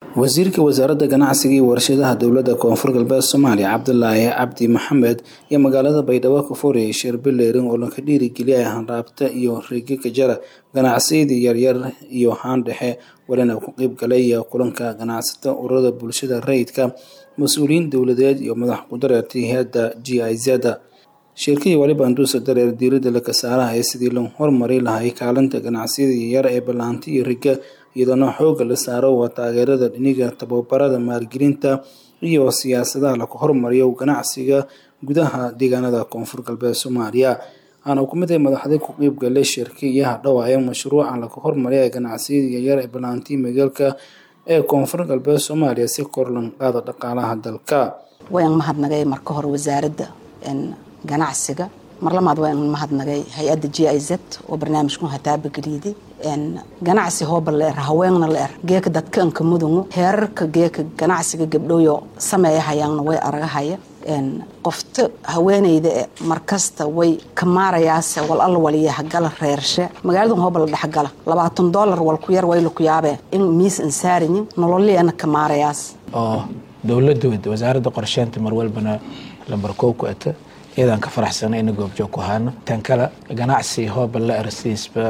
wasiirka wasaaradda ganacsiga iyo warshadaha dowladda koonfur galbeed soomaaliya cabdulaahi cabdi maxamed iyo magaalada baydhabo ka furayay shir bileerin oo laga dhiirigeliyay hanraabta iyo riigaga jara ganacsiyada yaryar iyo haan dhexe walina ku qeyb galay kulanka ganacsata ururada bulshada rayidka mas-uuliyiin dowladeed iyo madax kudareertay hay-adda g i z shirkadii waliba anduusa dareer diirada laka saaraha ee sidii loo horumari lahay kaalinta ganacsiyada yaryar ee ballaanta iyo riga iyadoona xooga la saaro waa taageerada dhiniga tababarada maalgelinta iyo siyaasadaha laga horumariyo ganacsiga gudaha deegaanada koonfur galbeed soomaaliya waxaana ku mid ay madaxda ku qeyb galay shirkiyaha dhawaaye mashruuca laga horumariya ee ganacsiyada yaryar ee ballaantii magaalka ee koonfur galbeed soomaaliya si kor lan qaada dhaqaalaha dalka waan mahadnagay marka hore wasaaradda ganacsiga mar lamaad waan mahadnagay hay-adda g i z oo barnaamijku hataabageliiday ganacsi hooba la er haweenna la er geeka dadkanka mudungu heerarka geeka ganacsiga gabdhooyo sameeya hayaanna way aragahaya qofta haweeneyda e markasta way ka maarayaase wal alla waliya hagala reershe magaaladan hooba la dhexgala labaatan doolar wal ku yar wayla ku yaabee in miis an saarinin nololiana ka maarayaas oo dowladooda wasaaradda qorsheynta mar walbana lambar kow ku ata iyadaan ka faraxsana ina goobjoog ku haano tan kale ganacsi hooba la er sidiisba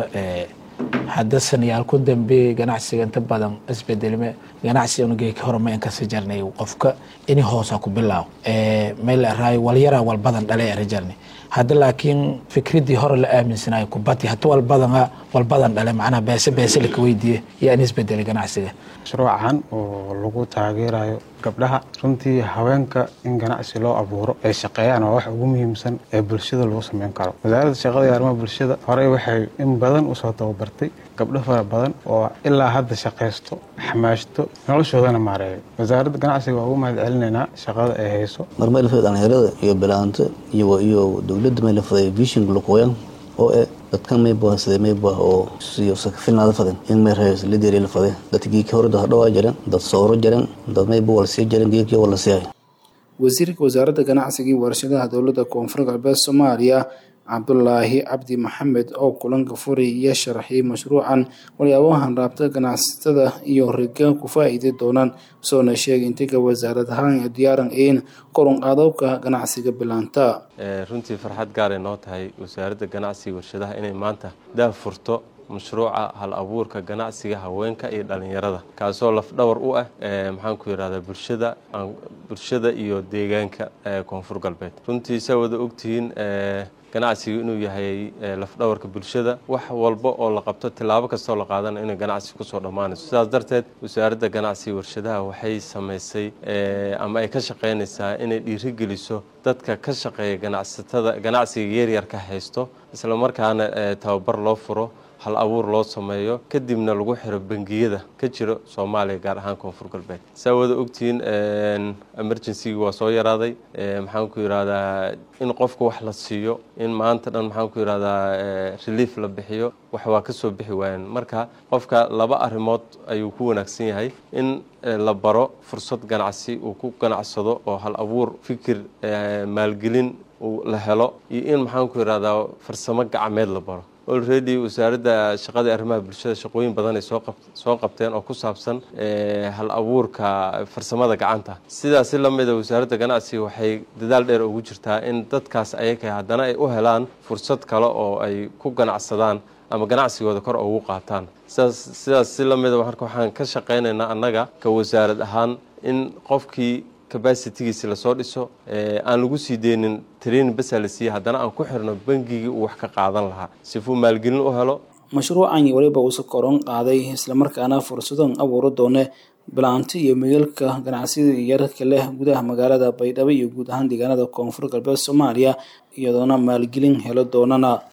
hadda sanayaal ku dambeeyey ganacsiga inta badan isbedelme ganacsi unugeeka horma in kasi jarnay qofka ini hoosa ku bilaaw meel eraayo walyara walbadan dhale era jarnay hadda laakiin fikradii hore la aaminsanayo kubati hata walbadan walbadan dhale macnaha beese beese laka weydiiye yaa in isbedelay ganacsiga mashruucan oo lagu taageerayo gabdhaha runtii haweenka in ganacsi loo abuuro ay shaqeeyaan waa wax ugu muhiimsan ee bulshada lagu sameyn karo wasaaradda shaqada iyo arrimaha bulshada horey waxay in badan usoo tababartay gabdho fara badan oo ilaa hadda shaqaysto xamaashto noloshoodana maareeyo wasaaradda ganacsiga waa ugu mahad celinaynaa shaqada ay hayso marmeelfada dhalinyarada iyo bilaanta iyo dowladda meelfaday vision luqooyan oo e dadka maybuha sida maybuha oo siyo sakafilnaada faden in may rees lideri la fade dadka geeki hore dad hadhawaa jiran dad sooro jiran dad maybu wala sii jiran geeki wala siihay wasiirka wasaaradda ganacsiga iyo warshadaha dowladda koonfur galbeed soomaaliya cabdulaahi cabdi maxamed oo kulanka furay iyo sharaxiyay mashruucan walyaabahan raabta ganacsatada iyo riga ku faa-iidi doonaan soona sheegay intiga wasaarad ahaan diyaaran in korunqaadowka ganacsiga bilaanta runtii farxad gaaray noo tahay wasaaradda ganacsiga warshadaha inay maanta daah furto mashruuca hal abuurka ganacsiga haweenka iyo dhalinyarada kaasoo lafdhawar u ah maxaan ku yidhahdaa bulshada bulshada iyo deegaanka koonfur galbeed runtii saa wada ogtihiin ganacsigu inuu yahay lafdhawarka bulshada wax walba oo la qabto tilaabo kastoo la qaadana inay ganacsi kusoo dhammaanayso sidaas darteed wasaaradda ganacsiga warshadaha waxay samaysay ama ay ka shaqaynaysaa inay dhiirigeliso dadka ka shaqeeya ganacsatada ganacsiga yaryarka haysto islamarkaana tababar loo furo hal abuur loo sameeyo kadibna lagu xiro bangiyada ka jiro soomaaliya gaar ahaan koonfur galbeed saa wada ogtihiin emergencygii waa soo yaraaday maxaan ku yidhahdaa in qofka wax la siiyo in maanta dhan maxaan ku yidhahdaa relief la bixiyo wax waa ka soo bixi waayeen marka qofka laba arrimood ayuu ku wanaagsan yahay in la baro fursad ganacsi uu ku ganacsado oo hal abuur fikir maalgelin la helo iyo in maxaan ku yidhahdaa farsamo gacmeed la baro olredy wasaaradda shaqada arrimaha bulshada shaqooyin badan ay soo qabteen oo ku saabsan hal abuurka farsamada gacanta sidaasi la mida wasaaradda ganacsiga waxay dadaal dheer ugu jirtaa in dadkaas ayaka haddana ay u helaan fursad kale oo ay ku ganacsadaan ama ganacsigooda kor ugu qaataan sidaas si la mida marka waxaan ka shaqaynaynaa annaga ka wasaarad ahaan in qofkii cabacitigiisi lasoo dhiso aan lagu sii deynin training basa la siiya haddana aan ku xirno bangigii uu wax ka qaadan lahaa sifuu maalgelin u helo mashruucan waliba uusa koron qaaday islamarkaana fursadan abuuri doone bilaanto iyo magaalka ganacsiyada yararka leh gudaha magaalada baydhabo iyo guud ahaan deegaanada koonfur galbeed soomaaliya iyadoona maalgelin helo doonana